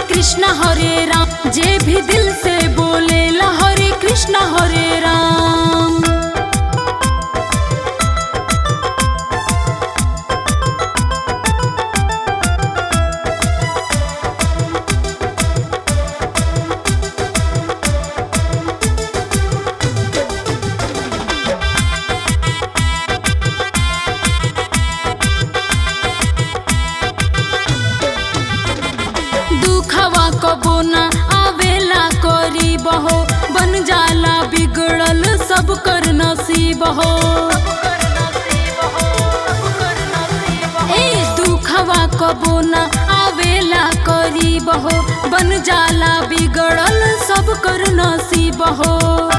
कृष्ण हरे राम जे भी दिल से बोलेला हरे कृष्ण हरे राम दुखवा कबो न आवेला करी बहो बन जाला बिगड़ल सब कर नसीब हो ए दुखवा कबो न आवेला करी बहो बन जाला बिगड़ल सब कर नसीब हो